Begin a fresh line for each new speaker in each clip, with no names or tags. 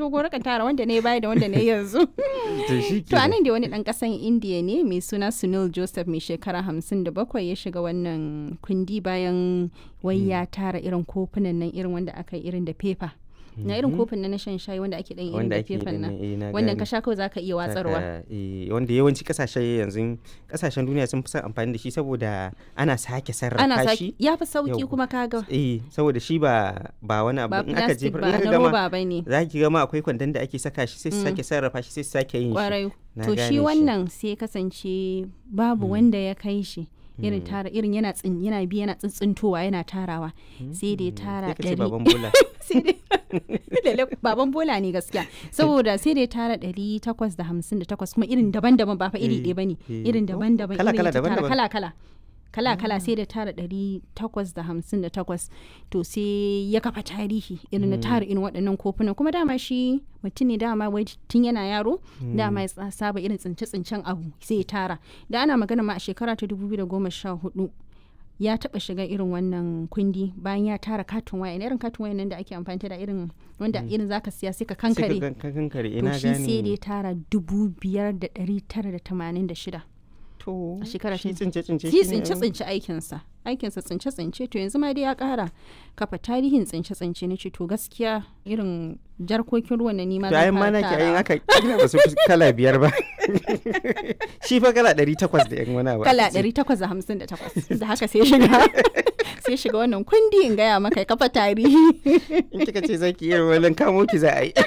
dogo raka tara wanda ne baya da wanda ne yanzu
to shi
to anan da wani dan kasan indiya ne mai suna sunil joseph mai shekara hamsin da bakwai ya shiga wannan kundi bayan wai ya tara irin kofunan nan irin wanda aka yi irin da fefa na irin kofin na na shan shayi wanda ake dan irin
wanda
da
ake
fefan
da
nan
eh, na
wannan
gane.
ka sha kawai zaka iya watsarwa
Saka, eh, wanda yawanci kasashe yanzu kasashen duniya sun fi son amfani da shi saboda ana sake
ana
sarrafa
saki
shi
ya fi sauki
Yau.
kuma kaga
eh saboda shi ba ba wani abu
ba
in aka
plastic
jefar
ba
in aka
na
gama
roba ba ne
za ki gama akwai kwandon da ake saka shi sai su
Mm.
sake sarrafa shi sai su sake yin shi
kwarai
Na
to
gane
shi
shi.
wannan sai kasance babu wanda ya kai shi irin tara irin yana tsin yana bi yana tsintsintowa yana tarawa sai da ya tara
sai ka ce
ɗari
baban bola
sai dai Lalle baban bola ne gaskiya saboda sai da ya tara ɗari takwas da hamsin da takwas kuma irin daban-daban ba fa iri
Eh,
ɗaya ba ne
eh.
irin
Oh,
daban-daban
kala-
irin
kala,
ya ta tara
daban-daban.
kala-kala kala-kala sai da tara ɗari takwas da hamsin da takwas to sai ya kafa tarihi irin na tara irin waɗannan kofunan kuma dama shi mutum ne dama wai tun yana yaro dama ya tsa- saba irin tsince-tsincen abu sai ya tara da ana magana ma a shekara ta 2014 ya taba shiga irin wannan kundi bayan ya tara katin waya irin katin waya nan da ake amfani da irin wanda irin zaka siya sai ka
sai ka
kankare
gan- ka kankare
to
ina
shi sai da ya
gane
tara dubu biyar da ɗari tara da tamanin da shida
to
a shekara
shi
ta-
tsince tsince
shi
shi ne
tsince tsince aikinsa aikinsa tsince tsince to yanzu ma dai ya kara kafa tarihin tsince tsince na ce to gaskiya irin jarkokin ruwan na nima
to ayin ma nake ayin aka kila ba su fi kala biyar ba shi fa kala ɗari takwas da yan wani abu
kala 858 da haka sai shiga sai shiga wannan kundi in gaya maka ya kafa tarihi
in kika ce zaki iya walin kamo ki za a yi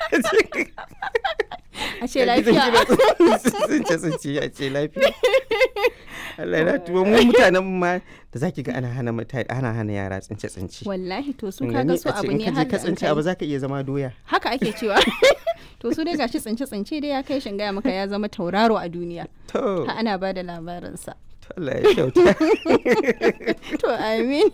a ce lafiya
tsince tsince a ce lafiya Allah na tuwo mu mutanen ma da zaki ga ana hana mutane ana hana yara tsince tsince
wallahi to su
Kin
kaga
gani?
su
A ce
abu
in
ne
ka je
har
ka
da an
tsince
kai.
abu zaka iya zama doya
haka ake cewa to su dai gashi tsince tsince dai ya kai shin gaya maka ya zama tauraro a duniya
to
ha ana ba da labarinsa
to Allah ya kyauta
to amin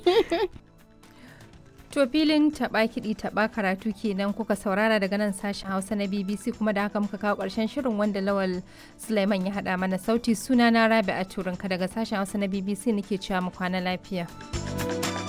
To filin taɓa kiɗi taɓa karatu kenan kuka saurara daga nan sashen Hausa na BBC kuma da haka muka kawo ƙarshen shirin wanda Lawal Sulaiman ya haɗa mana sauti suna na Rabi a Turinka daga sashen Hausa na BBC nake cewa mu kwana lafiya.